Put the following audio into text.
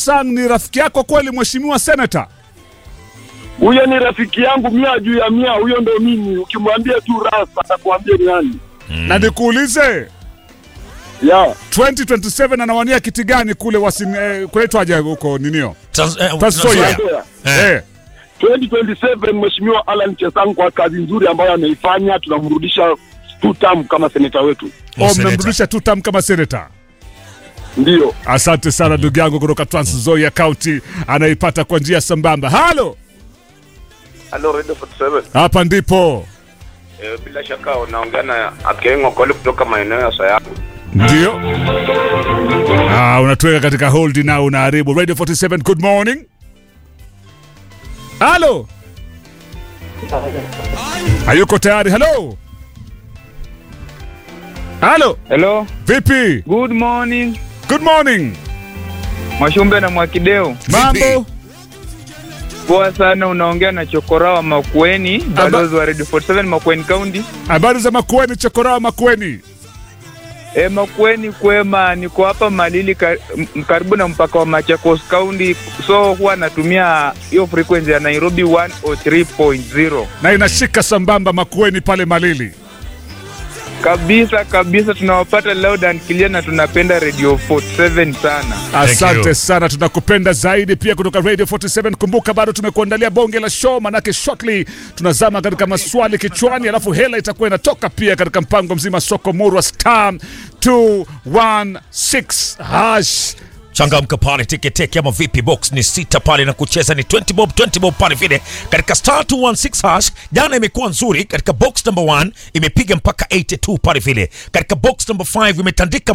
Chesang ni rafiki yako kweli, mheshimiwa senata? Huyo ni rafiki yangu mia juu ya mia, huyo ndo mimi. Ukimwambia tu rasa atakuambia ni nani. Na nikuulize Ya 2027 anawania kiti gani kule wasin eh, kunaitwaje huko ninio? Trans- eh, Trans Nzoia. Nzoia. Nzoia. Eh. Eh. 2027 Mheshimiwa Alan Chesang kwa kazi nzuri ambayo ameifanya, tunamrudisha two term kama seneta wetu. Oh, Seneta. mmemrudisha tu tam kama senata. Ndio Asante sana ndugu yangu kutoka Trans Nzoia County, anaipata kwa njia sambamba. Halo, Halo Radio 47. hapa ndipo E, bila shaka unaongea na Akengo Kole kutoka maeneo ya Sayabu. ndio. Ah, unatuweka katika hold na unaharibu Radio 47. Good morning. Halo, hayuko tayari. Halo, halo, Hello, vipi? good morning. Good morning. Mwashumbe na Mwakideo. Mambo Poa sana, unaongea na Chokora wa Makueni, balozi wa Radio 47 Makueni County. habari za Makueni, Chokoraa Makueni. E, Makueni kwema, niko hapa Malili kar, m- karibu na mpaka wa Machakos County, so huwa natumia hiyo frequency ya Nairobi 103.0 na inashika sambamba Makueni pale Malili. kabisa kabisa, tunawapata loud and clear na tunapenda Radio 47 sana. Asante you. sana, tunakupenda zaidi pia kutoka Radio 47. Kumbuka bado tumekuandalia bonge la show, manake shortly tunazama katika maswali kichwani, alafu hela itakuwa inatoka pia katika mpango mzima soko murwa star 216 hash changamka pale teketeke ama vipi box ni sita pale na kucheza ni 20 bob 20 bob pale vile katika star 216 hash jana imekuwa nzuri katika box number 1 imepiga mpaka 82 pale vile katika box number 5 imetandika